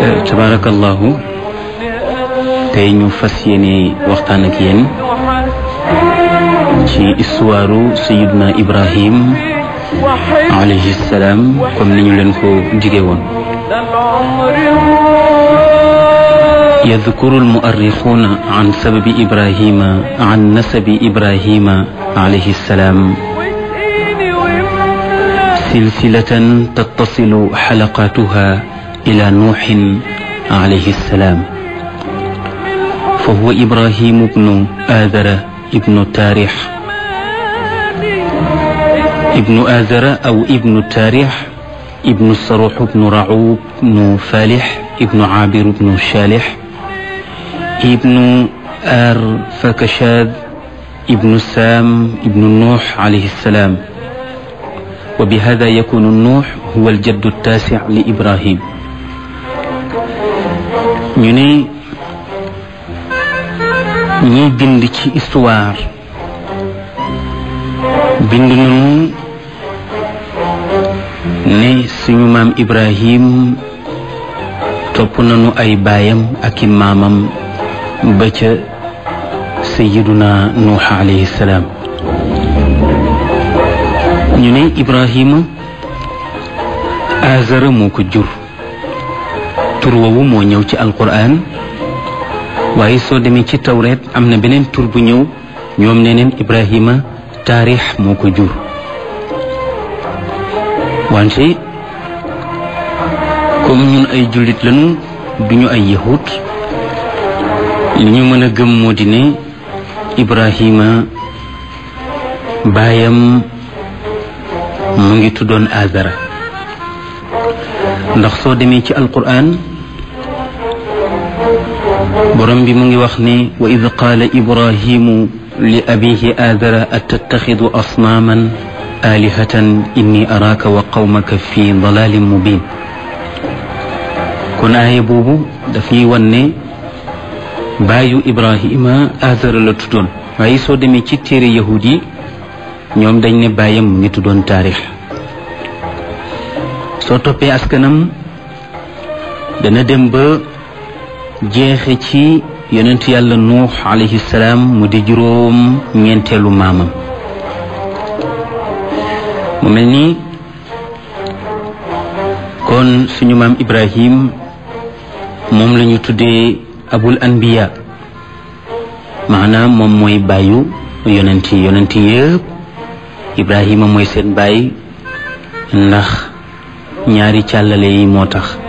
tabarakallahu tey ñu fas yéene waxtaan ak yéen ci histoire sayiduna ibrahim alayhi salaam comme ni ñu leen ko dige woon يذكر المؤرخون عن سبب إبراهيم عن نسب إبراهيم عليه السلام سلسلة تتصل حلقاتها إلى نوح عليه السلام فهو إبراهيم بن آذر ابن تاريح ابن آذر أو ابن تاريح ابن الصروح بن رعوب بن فالح ابن عابر بن شالح ابن آر فكشاد ابن سام ابن نوح عليه السلام وبهذا يكون النوح هو الجد التاسع لإبراهيم ñu ne ñiy bind ci histoire bind nañu ne suñu maam Ibrahim topp nañu ay baayam ak i maamam ba ca sayiduna nuux alayhi salaam ñu ne Ibrahima azara moo ko jur tur woowu moo ñëw ci alquran waaye soo demee ci tawreet am na beneen tur bu ñëw ñoom ne neen Ibrahima taarix moo ko jur wante comme ñun ay jullit lañu duñu ay yahut li ñu mën a gëm moo di ne Ibrahima baayam mu ngi tuddoon Azara ndax soo demee ci alquran borom bi mu ngi wax ne wa id qaala ibrahimu li abihi Azara atattaxidu asnaaman alihatan inni araaka wa qawmaka fi dalalin mubin kon aaya boobu daf ñuy wan ne baayu Ibrahima Azara la tuddoon waaye soo demee ci téere yahud yi ñoom dañ ne baayam mu ngi tuddoon taarix soo toppee askanam dana dem ba jeexe ci yonent yàlla nuux alayhi salaam mu di juróom ñeenteelu maamam mu mel ni kon suñu maam Ibrahim moom la ñu tuddee abul anbiya maanaam moom mooy bàyyu yonent yi yonent yëpp Ibrahima mooy seen baay ndax ñaari càllale yi moo tax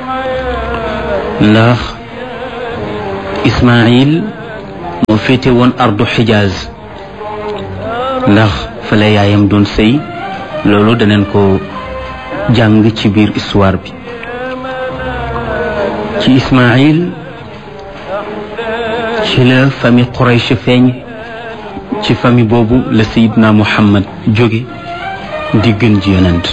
ndax Ismaayil moo féete woon ardu xijaaz ndax fa la yaayam doon sëy loolu daneen ko jàng ci biir histoire bi ci Ismaayil ci la famille Quraysh feeñ ci famille boobu la sayidna Muhammad jóge di gën ji yonent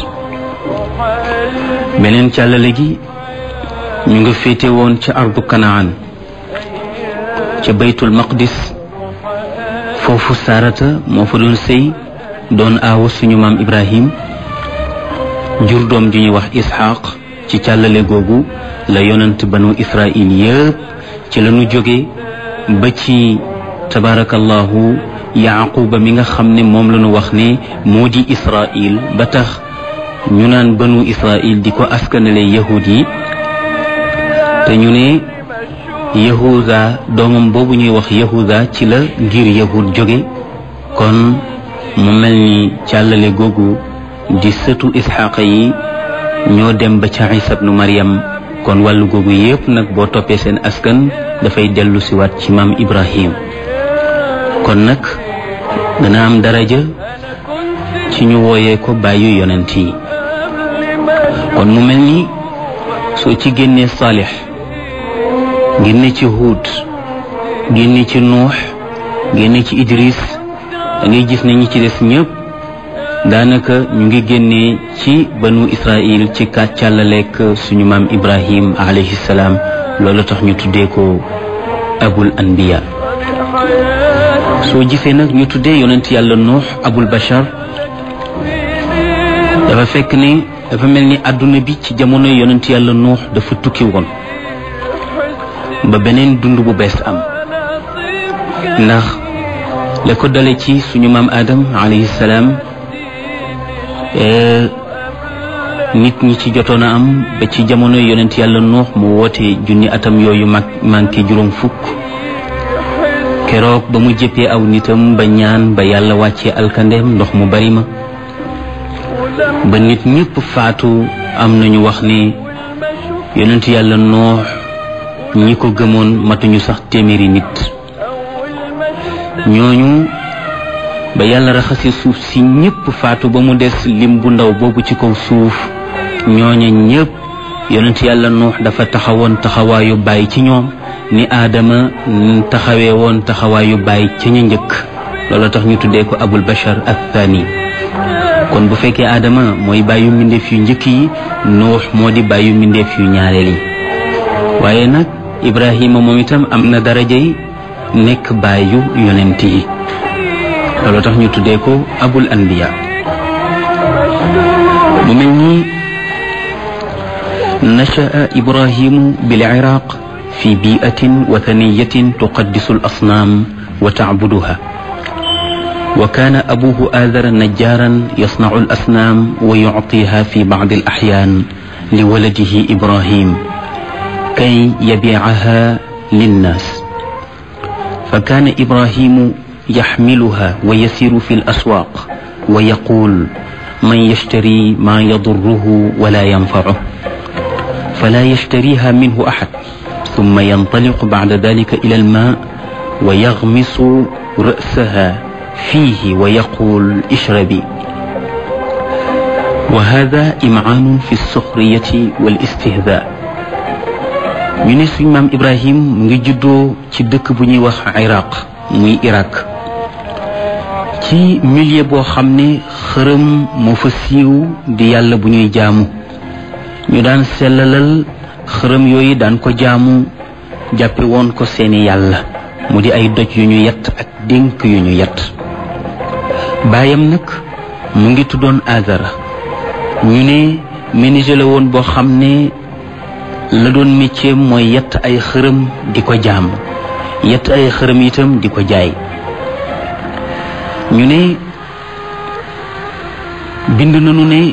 beneen càllale gi ñu nga féete woon ca ardu Kanaan ca baytul maqdis foofu Saarata moo fa doon sëy doon aawa suñu maam Ibrahim jur doom ju ñuy wax Isxaaq ci càllale googu la yonent banu Israil yëpp ci la ñu jóge ba ci tabarakallahu yaquba mi nga xam ne moom la ñu wax ne moo di Israil ba tax ñu naan banu Israil di ko askanale yahud yi te ñu ne yahuda doomam boobu ñuy wax yahuda ci la ngir yahud jóge kon mu mel ni càllale googu di sëtu isxaqa yi ñoo dem ba ca isa bnu maryam kon wàllu googu yépp nag boo toppee seen askan dafay dellu siwaat ci maam ibrahim kon nag dana am daraja ci ñu wooyee ko bàyyu yonent yi kon mu mel ni soo ci génnee saalix génne ci huud génne ci nuux génne ci idris da ngay gis ne ñi ci des ñëpp daanaka ñu ngi génnee ci banu israil ci kàccàllaleek suñu maam ibrahim alayhi salaam loolu tax ñu tuddee ko abul anbiya soo gisee nag ñu tuddee yonent yàlla nuux abul bashar dafa fekk ne dafa mel ni àdduna bi ci jamono yonent yàlla nuux dafa tukki woon ba beneen dund bu bees am ndax la ko dale ci suñu maam Adam alayhi salaam nit ñi ci jotoon a am ba ci jamono yonent yàlla nuux mu woote junni atam yooyu mag manqué juróom fukk keroog ba mu jëppee aw nitam ba ñaan ba yàlla wàccee alkandeem ndox mu bari ma ba nit ñëpp faatu am nañu wax ni yonent yàlla nuux ñi ko gëmoon matuñu sax téeméeri nit ñooñu ba yàlla raxasi suuf si ñëpp faatu ba mu des lim bu ndaw boobu ci kaw suuf ñooña ñëpp yonent yàlla nuux dafa taxawoon taxawaayu bàyyi ci ñoom ni aadama taxawee woon taxawaayu bàyyi ca ñu njëkk loolu tax ñu tuddee ko abul bashar athani kon bu fekkee aadama mooy bàyyu mbindeef yu njëkk yi nuux moo di bàyyu mbindeef yu ñaareel yi waaye nag ibrahima moom itam am na darajay nekk bàyyu yonent yi loolu tax ñu tuddee ko abul anbiya mu mel ni nashaa ibrahimu bil iraq fi biatin wathaniyatin tuqaddisu al asnaam wa tacbuduha wa kaana abuhu aadara najjaaran yasnacu al asnaam wa yuctiha fi bacdi al axyaan liwaladihi ibrahim kay yabiicaha linnaas fa kaana ibrahimu yaxmiluha wa yasiru fi alaswaaq wa yaquul man yashtari maa yadurruhu wala yanfacuh fala yashtariha minhu axad ثم ينطلق بعد ذلك إلى الماء ويغمس رأسها فيه ويقول اشربي وهذا إمعان في السخرية والاستهزاء ñu ne suñ maam Ibrahim mu ngi juddoo ci dëkk bu ñuy wax Iraq muy Irak ci milieu boo xam ne xërëm moo fa siiw di yàlla bu ñuy jaamu ñu daan sellalal xërëm yooyu daan ko jaamu jàppe woon ko seeni yàlla mu di ay doj yu ñu yett ak dénk yu ñu yett baayam nag mu ngi tuddoon Azara ñu ne menuisier la woon boo xam ne la doon métier mooy yett ay xërëm di ko jaam yett ay xërëm itam di ko jaay ñu ne bind nañu ne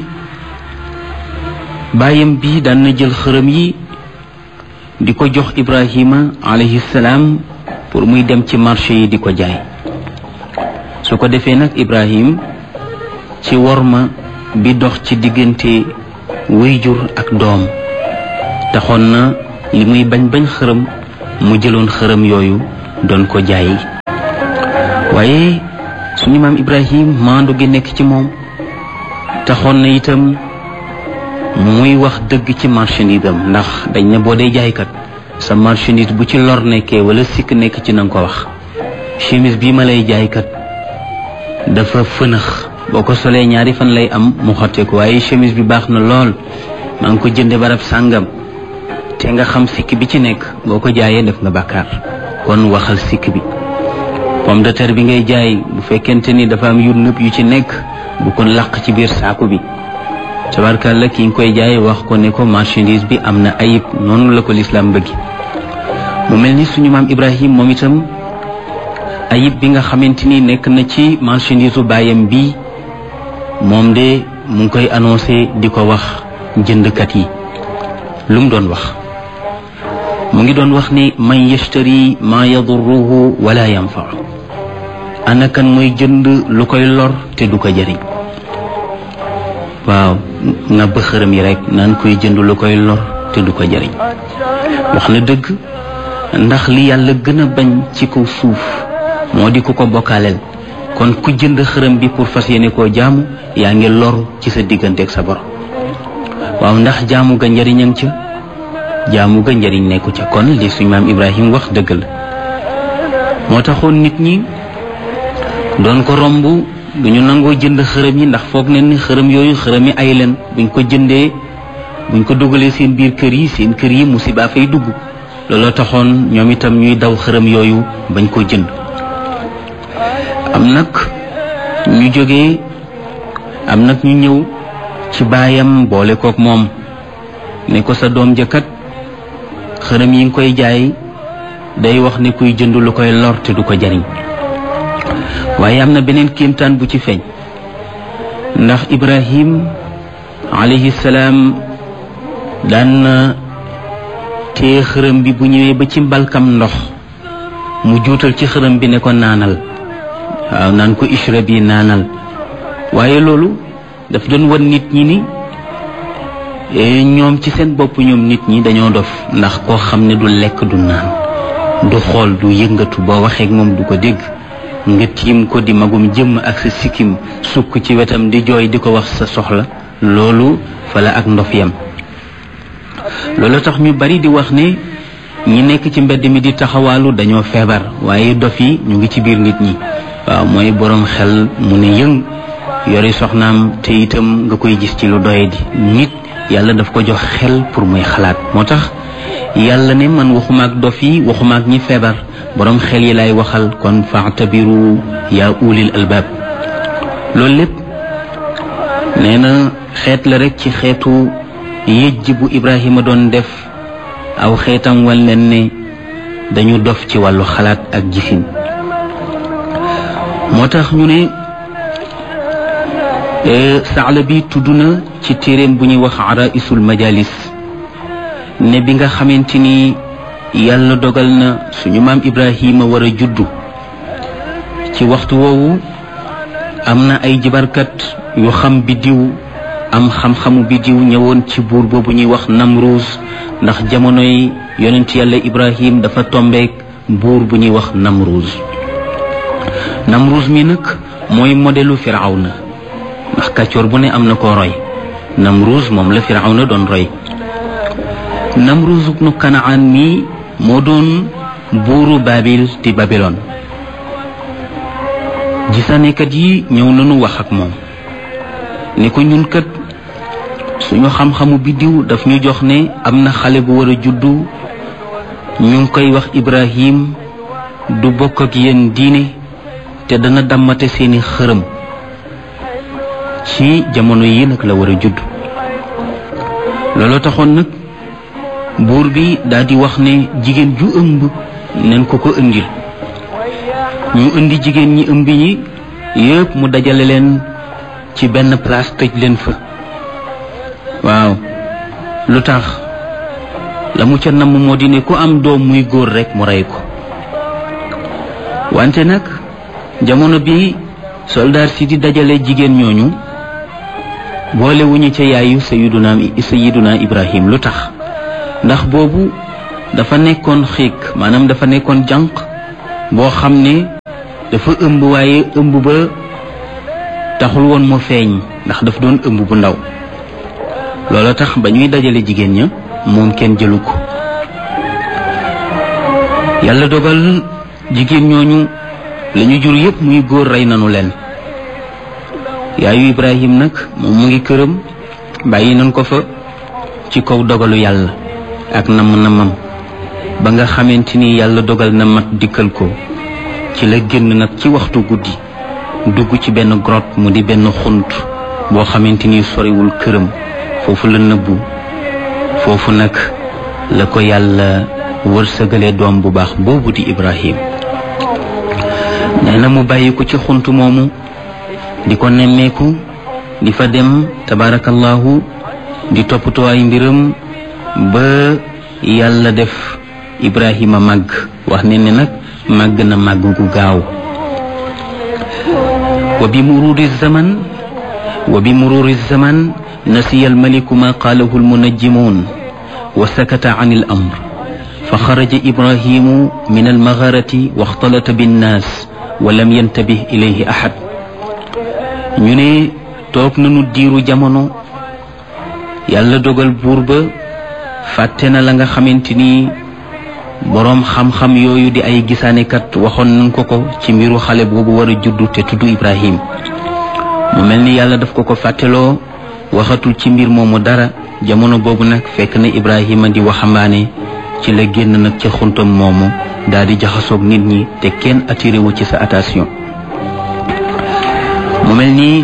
baayam bi daan na jël xërëm yi di ko jox Ibrahima alayhi salaam pour muy dem ci marché yi di ko jaay su ko defee nag Ibrahim ci worma bi dox ci diggante wéyjur ak doom taxoon na li muy bañ bañ xërëm mu jëloon xërëm yooyu doon ko jaay waaye suñu maam Ibrahim maandu gi nekk ci moom taxoon na itam muy wax dëgg ci marchandise am ndax dañ ne boo dee jaaykat sa marchandise bu ci lor nekkee wala sikk nekk ci na nga ko wax chemise bii ma lay jaaykat dafa fënax boo ko solee ñaari fan lay am mu xotteeku waaye chemise bi baax na lool maa ngi ko jënde barab sàngam te nga xam sikk bi ci nekk boo ko jaayee def nga bàkkaar kon waxal sikk bi pomme de terre bi ngay jaay bu fekkente ni dafa am yu nëb yu ci nekk bu ko làq ci biir saaku bi tabarkàlla ki nga koy jaay wax ko ne ko marchandise bi am na ayib noonu la ko lislaam bëgg mu mel ni suñu maam Ibrahim moom itam ayib bi nga xamante ni nekk na ci marchandise u baayam bi moom de mu ngi koy annoncé di ko wax jëndkat yi lu mu doon wax mu ngi doon wax ni man yashtari ma yadurruhu wala yanfa'u ana kan mooy jënd lu koy lor te du ko jëriñ waaw nga bëxërëm yi rek naan koy jënd lu koy lor te du ko jëriñ wax na dëgg ndax li yàlla gën a bañ ci kaw suuf moo di ku ko bokkaaleel kon ku jënd xërëm bi pour fas yéene koo jaamu yaa ngi lor ci sa digganteeg sa borom waaw ndax jaamu ga njëriñam ca jaamu ga njëriñ nekku ca kon li suñ maam Ibrahim wax dëgg la moo taxoon nit ñi doon ko romb duñu nangoo jënd xërëm yi ndax foog ne ni xërëm yooyu xërëm yi ay leen buñ ko jëndee buñ ko dugalee seen biir kër yi seen kër yi musiba fay dugg looloo taxoon ñoom itam ñuy daw xërëm yooyu bañ ko jënd am nag ñu jógee am nag ñu ñëw ci baayam boole kook moom ne ko sa doom jëkkat xërëm yi nga koy jaay day wax ne kuy jënd lu koy lor te du ko jariñ waaye am na beneen kéemtaan bu ci feeñ ndax ibrahim alayhi salaam daan na tee xërëm bi bu ñëwee ba ci mbalkam ndox mu juutal ci xërëm bi ne ko naanal waaw naan ko ishra bi naanal waaye loolu daf doon wan nit ñi ni ñoom ci seen bopp ñoom nit ñi dañoo dof ndax koo xam ne du lekk du naan du xool du yëngatu boo waxee ak moom du ko dégg nga tiim ko di magum jëmm ak sa sikkim sukk ci wetam di jooy di ko wax sa soxla loolu fala ak ndof yam loolu tax ñu bari di wax ne ñi nekk ci mbedd mi di taxawaalu dañoo feebar waaye dof yi ñu ngi ci biir nit ñi waaw mooy boroom xel mu ne yëng yori soxnaam te itam nga koy gis ci lu doye di nit yàlla daf ko jox xel pour muy xalaat moo tax yàlla ne man waxuma ak dof yi waxuma ak ñi feebar boroom xel yi lay waxal kon faatabiru yaa ulil albaab loolu lépp nee na xeet la rek ci xeetu yëjj bu Ibrahima doon def aw xeetam wal leen ne dañu dof ci wàllu xalaat ak gisin moo tax ñu ne saala bi tudd na ci téeréem bu ñuy wax araisul majalis ne bi nga xamante ni yàlla dogal na suñu maam Ibrahima war a juddu ci waxtu woowu am na ay jibarkat yu xam biddiw am xam-xamu biddiw ñëwoon ci buur boobu ñuy wax Namruus ndax jamonoy yonent yàlla Ibrahim dafa tombeek buur bu ñuy wax Namruus Namruus mi nag mooy modelu Firawna ndax kàccoor bu ne am na ko roy Namruus moom la Firawna doon roy Namruus ibnu Kanaan mi moo doon buuru Babil di Babylone gisaanekat yi ñëw nañu wax ak moom ne ko ñun kat suñu xam-xamu biddiw daf ñu jox ne am na xale bu war a juddu ñu ngi koy wax Ibrahim du bokk ak yéen diine te dana dammate seeni xërëm ci jamono yi nag la war a judd looloo taxoon nag buur bi daal di wax ne jigéen ju ëmb nañ ko ko indil ñu indi jigéen ñi ëmb yi yépp mu dajale leen ci benn place tëj leen fa waaw lu tax la mu ca namm moo di ne ku am doom muy góor rekk mu rey ko wante nag jamono bi soldaar si di dajale jigéen ñooñu boole wu ñu ca yaayu sayiduna sayiduna ibrahim lu tax ndax boobu dafa nekkoon xiik maanaam dafa nekkoon jànq boo xam ne dafa ëmb waaye ëmb ba taxul woon mu feeñ ndax daf doon ëmb bu ndaw loola tax ba ñuy dajale jigéen ña moom kenn jëlu ko yàlla dogal jigéen ñooñu lañu jur yépp muy góor rey nanu leen yaayu ibrahim nag moom mu ngi këram bàyyi nañ ko fa ci kaw dogalu yàlla ak namm-namam ba nga xamante ni yàlla dogal na mat dikkal ko ci la génn nag ci waxtu guddi dugg ci benn grotte mu di benn xunt boo xamante ni soriwul këram foofu la nëbbu foofu nag la ko yàlla wërsëgale doom bu baax boobu di ibrahim nee na mu bàyyi ko ci xunt moomu di ko nemmeeku di fa dem tabarakallahu di toppatoo ay mbiram ba yàlla def ibrahima màgg wax ne ne nag màgg na màgg gu gaaw wa bi mururi zaman wa bi mururi zaman nasiya almaliku ma qaalahu almunajjimun wa sakata an al amr fa xaraja ibrahimu min almagarati wa axtalata binnaas wa lam yantabih ilayhi ahad ñu ne toog nañu diiru jamono yàlla dogal buur ba fàtte na la nga xamante ni boroom xam-xam yooyu di ay gisaanekat waxoon nañ ko ko ci mbiru xale boobu war a juddu te tudd Ibrahim mu mel ni yàlla daf ko ko fàtteloo waxatul ci mbir moomu dara jamono boobu nag fekk na Ibrahima di waxambaane ci la génn nag ca xuntam moomu daal di jaxasoog nit ñi te kenn attiré wu ci sa attention mu mel ni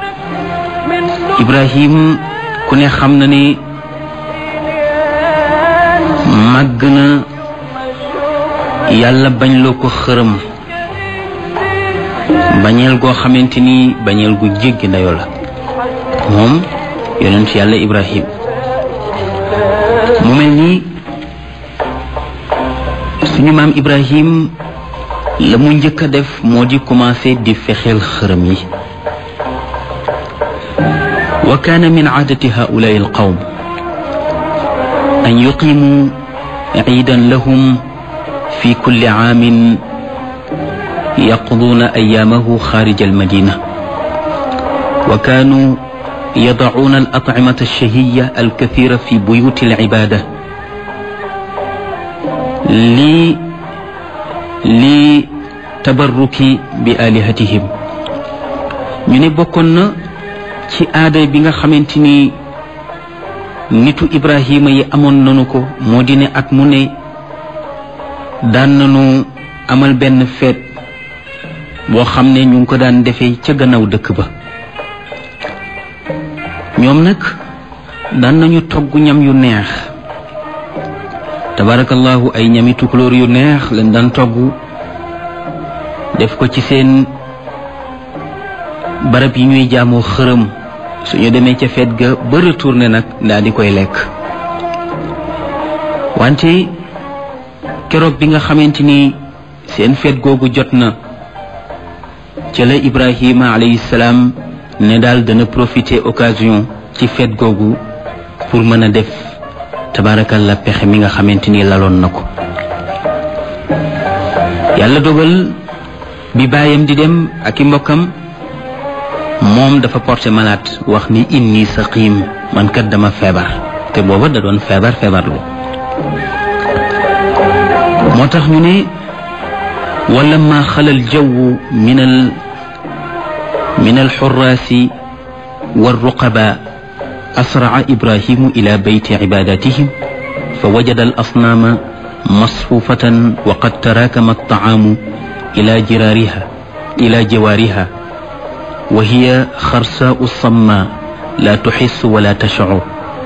Ibrahim ku ne xam na ni màgg na yàlla bañ loo ko xërëm bañeel goo xamante ni bañeel gu jéggi ndayoo la moom yonent yàlla ibrahim mu mel ni suñu maam ibrahim la mu njëkk a def moo di commencé di fexeel xërëm yi wa kaana min aadati haulaai alqawm an yuqimu ciidan lahum fi kulli caamin yaqduuna ayaamahu xaarija almadina wa kaanuu yadacuuna alatcimata alshahiya alkathira fi buyuti alcibaada li li tabarruki bi alihatihim ñu ne bokkoon na ci aada bi nga xamante ni nitu ibrahima yi amoon nanu ko moo di ne at mu ne daan nanu amal benn feet boo xam ne ñu ngi ko daan defee ca gannaaw dëkk ba ñoom nag daan nañu togg ñam yu neex tabarakallahu ay ñami tukulóor yu neex lañ daan togg def ko ci seen barab yi ñuy jaamoo xërëm suñu demee ca feet ga ba retourné nag daal di koy lekk wante keroog bi nga xamante ni seen feet googu jot na ca la Ibrahima alayhi salaam ne daal dana profiter occasion ci feet googu pour mën a def tabaarakalla pexe mi nga xamante ni laloon na ko yàlla dogal bi baayam di dem ak i mbokkam moom dafa porté malade wax ni inni saqim man kat dama feebar te booba da doon feebar feebar lu moo tax ñu ne wala ma xalal jawwu min al min alxuraasi والرقباء أسرع إبراهيم إلى بيت عباداتهم فوجد الأصنام مصفوفة وقد تراكم الطعام إلى جرارها إلى جوارها وهي خرساء الصماء لا تحس ولا تشعر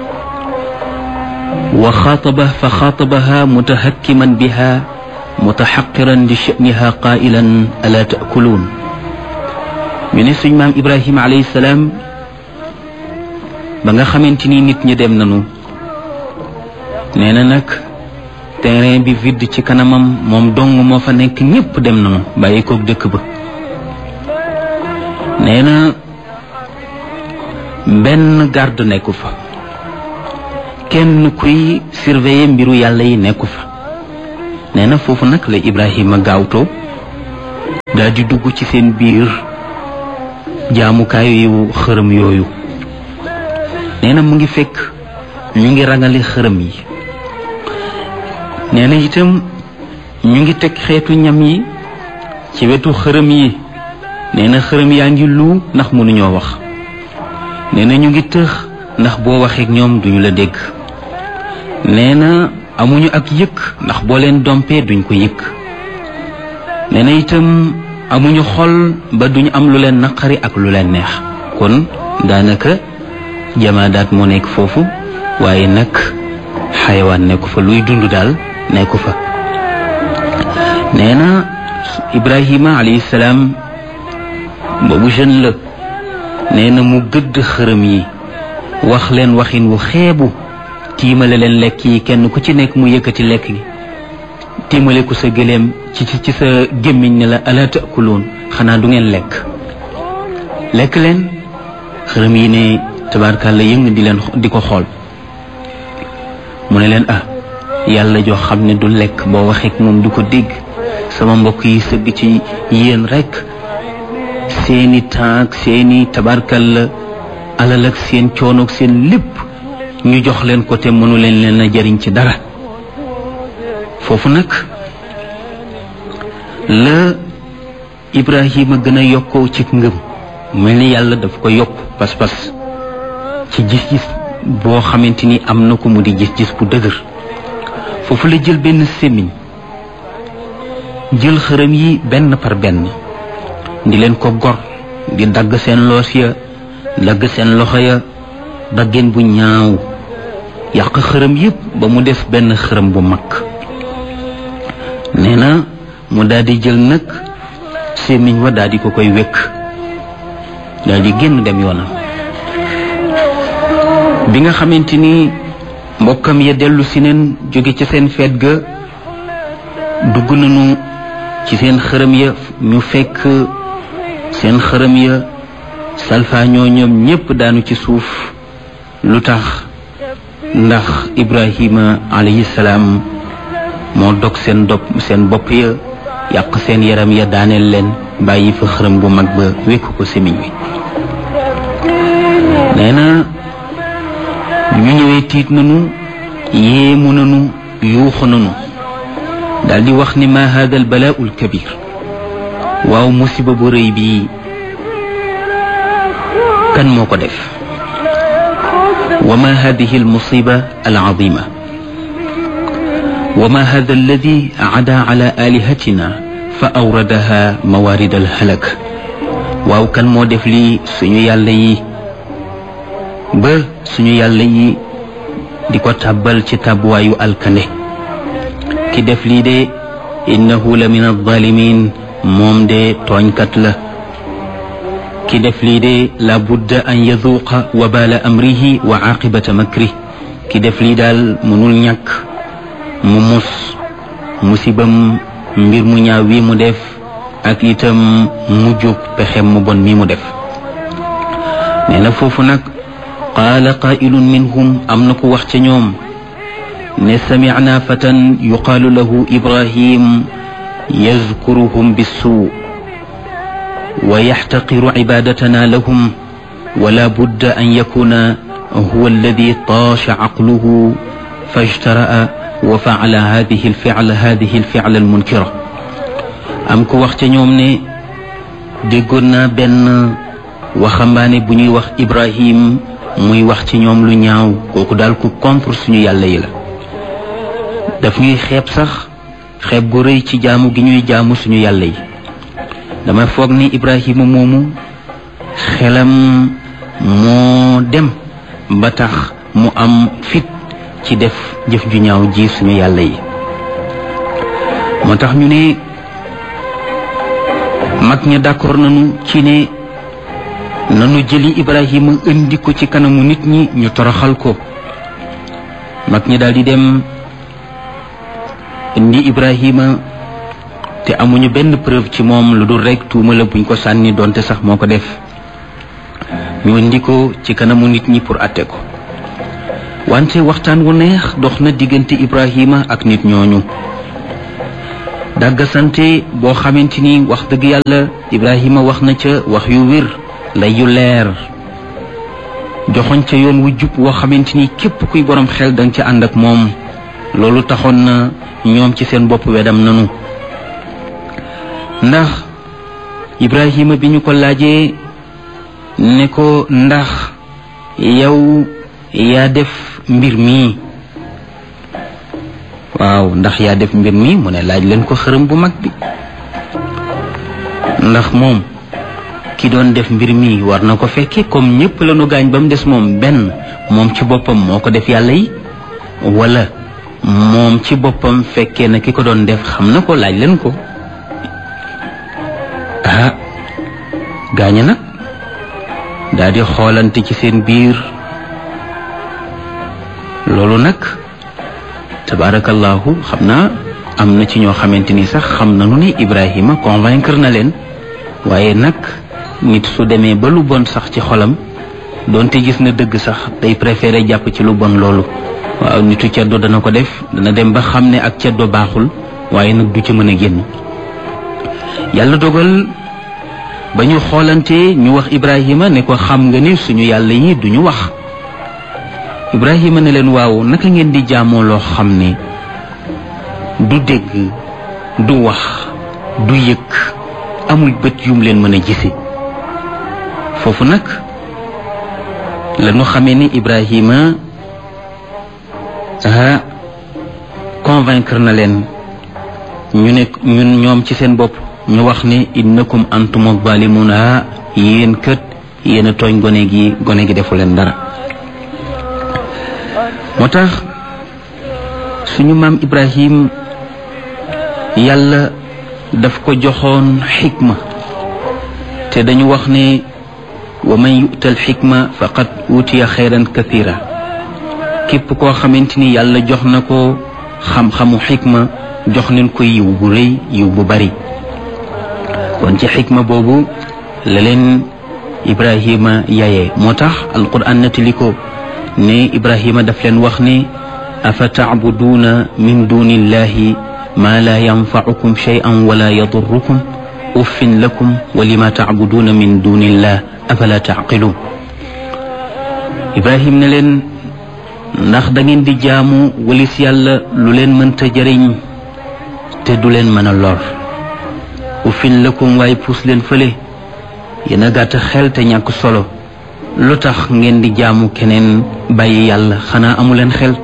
وخاطبه فخاطبها متهكما بها متحقرا لشأنها قائلا ألا تأكلون من سيدنا إبراهيم عليه السلام ba nga xamante ni nit ñi dem nañu nee na nag terrain bi vide ci kanamam moom dong moo fa nekk ñépp dem nañu bàyyi koog dëkk ba nee na benn garde nekku fa kenn kuy surveiller mbiru yàlla yi nekku fa nee na foofu nag la Ibrahima gaawtoo daal di dugg ci seen biir jaamukaay yu xërëm yooyu nee na mu ngi fekk ñu ngi rangale xërëm yi nee na itam ñu ngi teg xeetu ñam yi ci wetu xërëm yi nee na xërëm yaa ngi lu ndax mënuñoo wax nee na ñu ngi tëx ndax boo waxeek ñoom duñu la dégg nee na amuñu ak yëkk ndax boo leen dompee duñ ko yëkk nee na itam amuñu xol ba duñu am lu leen naqari ak lu leen neex kon daanaka jamaadaat moo nekk foofu waaye nag xayawaan nekku fa luy dund daal nekku fa nee na Ibrahima alayhi salaam boobu jeune la nee na mu gëdd xërëm yi wax leen waxin wu xeebu tiimale leen lekk yi kenn ku ci nekk mu yëkkati lekk gi tiimale ku sa gëléem ci ci sa gémmiñ ne la ala taakuluun xanaa du ngeen lekk lekk leen xërëm yi ne tabaarkàlla yëng di leen di ko xool mu ne leen ah yàlla joo xam ne du lekk boo waxeek moom du ko dégg sama mbokk yi sëgg ci yéen rekk seeni taak seeni tabaarkàlla alal ak seen coonoog seen lépp ñu jox leen ko te mënu leen leen a jariñ ci dara foofu nag la Ibrahima gën a yokkoo ci ngëm mel ni yàlla daf ko yokk pas-pas ci gis-gis boo xamante ni am na ko mu di gis-gis bu dëgër foofu la jël benn sémmiñ jël xërëm yi benn par benn di leen ko gor di dagg seen loos ya dagg seen loxo ya daggeen bu ñaaw yàq xërëm yépp ba mu des benn xërëm bu mag nee na mu daal di jël nag sémmiñ wa daal di ko koy wékk daal di génn dem yoonam bi nga xamante ni mbokkam ya dellu si neen jóge ca seen feet ga dugg nañu ci seen xërëm ya ñu fekk seen xërëm ya salfaañoo ñoom ñépp daanu ci suuf lu tax ndax ibrahima alayhi salaam moo dog seen dop seen bopp ya yàq seen yaram ya daaneel leen bàyyi fa xërëm bu mag ba wékk ko semiñ wi nee na ñu ñëwee tiit nañu yéemu nañu yuuxu nañu daldi wax ni ma hada al balaau al kabir waaw musiba bu rëy bii kan moo ko def wa ma hadihi al musiba al azima wa ma hada alladi ada ala alihatina fa awradaha mawarid al halak waaw kan moo def lii suñu yàlla yi ba suñu yàlla yi di ko tàbbal ci tàbbuwaayu alkande ki def lii de innahu la min alzalimin moom de tooñkat la ki def lii de la budda an yaduuqa wabaala amrihi wa aqibata makri ki def lii daal mënul ñàkk mu mus musibam mbir mu ñaaw wi mu def ak itam mujjug pexem mu bon mi mu def nee na foofu nag qaala qaa'ilun minhum am na ku wax ca ñoom ne samicnaa fatan yuqaalu lahu ibrahim yazkuruhum bissuu wa yaxtaqiru cibaadatanaa lahum wala budda an yakuna huwa alladi taasha caqluhu fajtara'a wa facala hadihi alficla hadihi alficla almunkira am ku wax ca ñoom ne déggoon naa benn waxambaane bu ñuy wax ibrahim muy wax ci ñoom lu ñaaw kooku daal ku contre suñu yàlla yi la daf ñuy xeeb sax xeeb gu rëy ci jaamu gi ñuy jaamu suñu yàlla yi dama foog ni ibrahima moomu xelam moo dem ba tax mu am fit ci def jëf ju ñaaw ji suñu yàlla yi moo tax ñu ne mag ña d'accord nañu ci ne nanu jëli ibrahima indi ko ci kanamu nit ñi ñu toroxal ko mag ñi daal di dem indi ibrahima te amuñu benn preuve ci moom lu dul rekk tuuma la buñ ko sànni doonte sax moo ko def ñu indi ko ci kanamu nit ñi pour atte ko wante waxtaan wu neex dox na diggante ibrahima ak nit ñooñu dàggasante boo xamante ni wax dëgg yàlla ibrahima wax na ca wax yu wér lay yu leer joxoñ ca yoon wu jub woo xamante ni képp kuy borom xel danga ca ànd ak moom loolu taxoon na ñoom ci seen bopp wedam nanu ndax ibrahima bi ñu ko laajee ne ko ndax yow yaa def mbir mii waaw ndax yaa def mbir mi mu ne laaj leen ko xërëm bu mag bi ndax moom ki doon def mbir mi war na ko fekke comme ñépp la nu gaañ ba mu des moom benn moom ci boppam moo ko def yàlla yi wala moom ci boppam fekkee na ki ko doon def xam na ko laaj leen ko ah gaaña nag daal di xoolante ci seen biir loolu nag tabarakallahu xam naa am na ci ñoo xamante ni sax xam nañu ni Ibrahima convaincre na leen waaye nag nit su demee ba lu bon sax ci xolam doonte gis na dëgg sax day préféré jàpp ci lu bon loolu waaw nitu ceddo dana ko def dana dem ba xam ne ak ceddo baaxul waaye nag du ci mën a génn yàlla dogal ba ñu xoolante ñu wax Ibrahima ne ko xam nga ni suñu yàlla yi duñu wax Ibrahima ne leen waaw naka ngeen di jaamoo loo xam ne du dégg du wax du yëg amul bët yum leen mën a gise foofu nag la ñu xamee ni Ibrahima ah convaincre na leen ñu ne ñun ñoom ci seen bopp ñu wax ne innakum antum zalimuna yéen kët yéen a tooñ gone gi gone gi defu leen dara moo tax suñu maam Ibrahim yàlla daf ko joxoon xikma te dañu wax ne wa man yu'ta al xikma faqad utiya xayran kathira képp koo xamante ni yàlla jox na ko xam-xamu xikma jox leen ko yiw bu rëy yiw bu bari kon ci xikma boobu la leen ibrahima yaye moo tax alquran nettali ko ne ibrahima daf leen wax ne afa tacbuduuna min duni illahi ma la yanfacukum shay'an wala yadurrukum uffin lakum wa lima tacbuduuna min duni illah afala tacqiluun ibrahim ne leen ndax da ngeen di jaamu walis yàlla lu leen mënta jëriñ te du leen mën a lor uffin lakum waaye puus leen fële yéen a gàtt xel te ñàkk solo lu tax ngeen di jaamu keneen bàyyi yàlla xanaa amu leen xel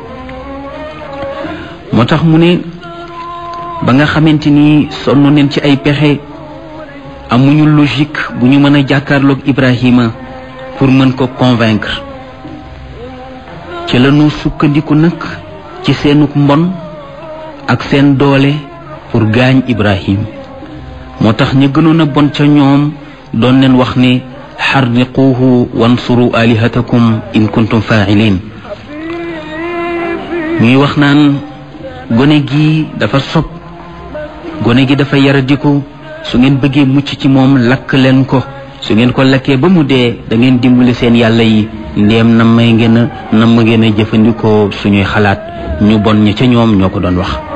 moo tax mu ne ba nga xamante ni sonn neen ci ay pexe amuñu logique bu ñu mën a jàkkaarloog Ibrahima pour mën ko convaincre ci lañu sukkandiku nag ci seenuk mbon ak seen doole pour gaañ Ibrahim moo tax ñu gënoon a bon ca ñoom doon leen wax ne xarriquuhu wansuru alihatakum in kuntum faa'ilin ñuy wax naan gone gi dafa sob gone gi dafa yaradiku su ngeen bëggee mucc ci moom lakk leen ko su ngeen ko lakkee ba mu dee da ngeen dimbali seen yàlla yi ndéem na may ngeen a na ma ngeen a jëfandikoo suñuy xalaat ñu bon ñi ca ñoom ñoo ko doon wax